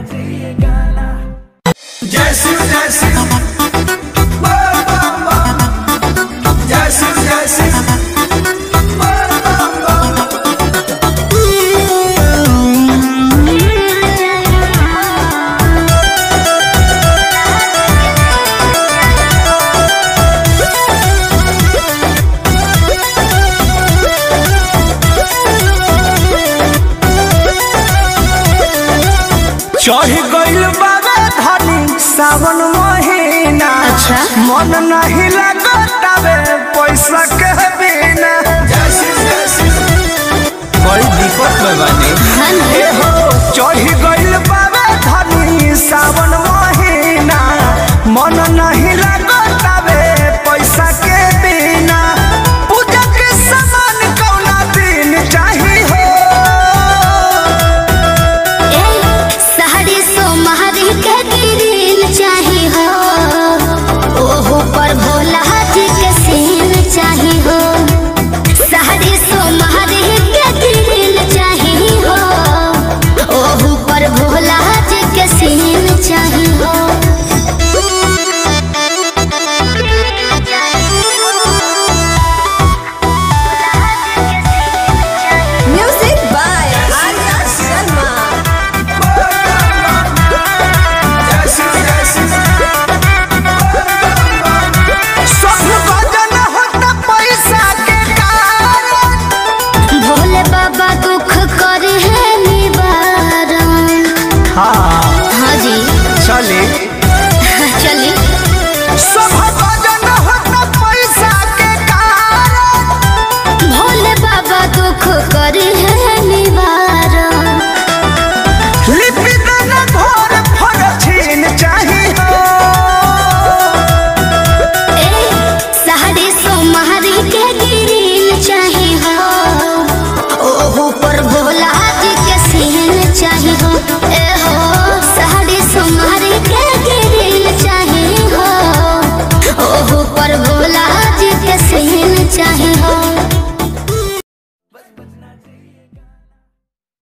जय शिव जय शिव बोल बम बम जय शिव जय शिव बोल बम बम चढ़ गइल बाबे धनी सावन महीना अच्छा। मन नहीं लगतावे पैसा के बिना जय शिव जय शिव बड़ी दिक्कत में बानी ए हो चढ़ गइल बाबे धनी सावन महीना मन नहीं लगतावे पैसा के बिना पूजा के सामान कौना दिन चाही हो साड़ी सोमहरी के गिरिल चाही हो ओहो पर भोला जी के सीन चाही हो साड़ी सोमहरी के गिरिल चाही हो ओहो पर भोला जी के सीन चाही हो Music by Arya Sharma. जय शिव जय शिव बोल बम बम सब भजन होता पैसा के कारण भोले बाबा दुख करे है निवारण हाँ हाँ जी चले